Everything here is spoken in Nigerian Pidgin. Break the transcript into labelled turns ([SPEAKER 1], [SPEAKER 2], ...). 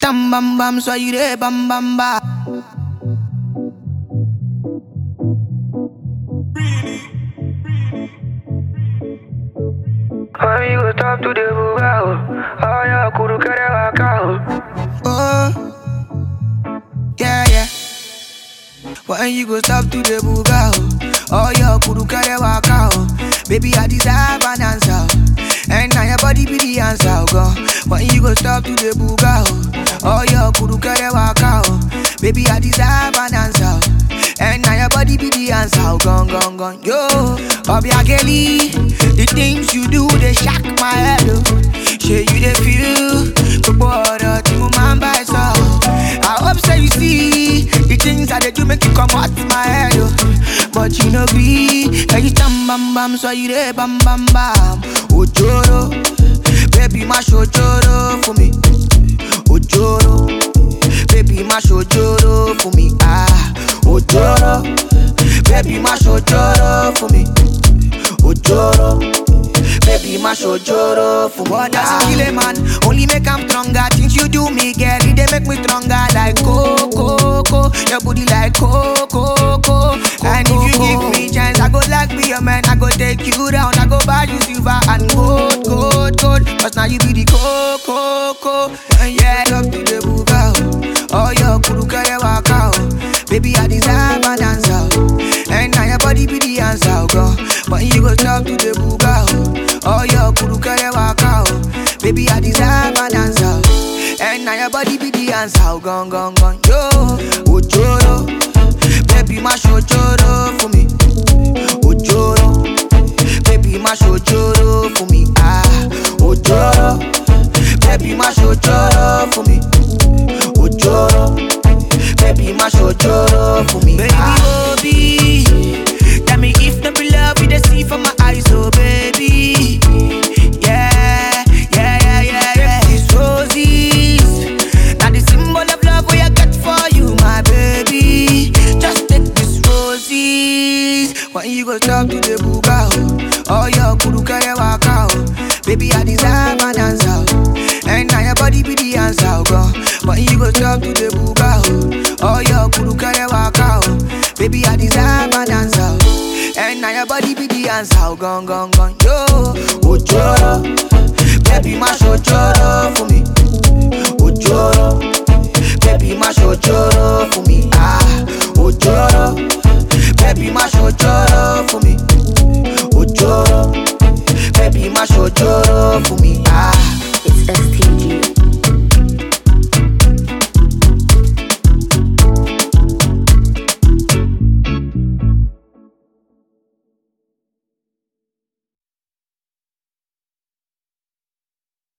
[SPEAKER 1] Tam bam bam, soyez des bam bam ba.
[SPEAKER 2] Amigo, top to the bugao. Aya, kuru kere wakao.
[SPEAKER 1] Oh, yeah, yeah. When you go stop to the buga, oh, oh your kudu kare waka, oh. Baby, I deserve an answer, oh. and now your body be the answer, oh, God. When you go stop to the buga, oh, oh your kudu kare waka, oh. Baby, I deserve an answer, oh. and now your body be the answer, oh, gone, gone, gone, yo. Obiageli, the things you do they shock my head, oh. Shey you dey feel, gbogbo ọ̀rọ̀ tí mo máa ń bá ẹ sọ. I hope say you see the things I dey do make you comot my head o. But you no gree, ẹyin stand bam bam sọ you dey bam bam bam. Òjòrò, baby má ṣòjòrò fún mi. Òjòrò, baby má ṣòjòrò fún mi. Ah, òjòrò, baby má ṣòjòrò fún mi. Òjòrò. Baby, my shojoro for what does it kill a man? Only make I'm stronger. Things you do me, girl, it they make me stronger. Like coco, coco, your booty like coco, coco. And if you give me chance, I go like be your man. I go take you down. I go buy you silver and gold, gold, gold. Cause now you be the coco, coco. And yeah, up to the buga. Oh, your kuru kare waka. oh. Baby, I deserve an answer. oh. And now your body be the answer, oh, God. But you go talk to the buga. oh. Oh, your kuru kare waka. oh. Baby, I deserve an answer. oh. And now your body be the answer, oh, gone, gone, gone. Yo, ojoro. Baby, my shojoro for me. Ojoro. Baby, my shojoro for me. Ah, ojoro. Baby, my shojoro for me. Ojoro. Baby, my shojoro for me. Baby,
[SPEAKER 2] Ah.
[SPEAKER 1] Obi. Tell me if not be love, you the see from my eyes, oh baby. Yeah, yeah, yeah, yeah, yeah. These roses. Now the symbol of love we I got for you, my baby. Just take these roses. When you go talk to the buga, oh, oh your kuru kare waka, oh. Baby, I deserve an answer, oh. and now your body be the answer, oh God. When you go talk to the buga, oh, oh your kuru kare waka, oh. Baby, I deserve an answer, oh. and now your body be the answer, oh gone, gone, gone, yo. Ojoro, baby, my shojoro for me. Ojoro,